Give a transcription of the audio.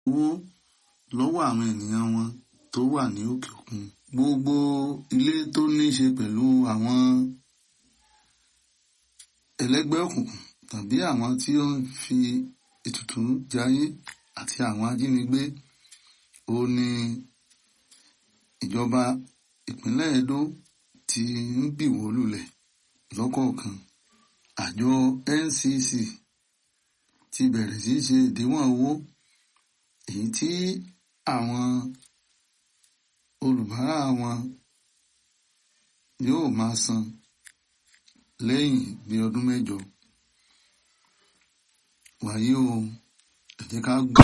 owó lọ́wọ́ àwọn ènìyàn wọn tó wà ní òkè òkun. Gbogbo ilé tó ní ṣe pẹ̀lú àwọn ẹlẹ́gbẹ́ òkùnkùn tàbí àwọn tí ó ń fi ètùtù jayé àti àwọn ajínigbé ó ní ìjọba ìpínlẹ̀ Edo ti ń bìwó lulẹ̀ lọ́kọ̀ọ̀kan. Àjọ NCC ti bẹ̀rẹ̀ sí í ṣe ìdíwọ̀n owó èyí tí àwọn olùbárà wọn yóò máa san lẹ́yìn bí ọdún mẹ́jọ. Wàyí o, ẹ jẹ́ ká gbà.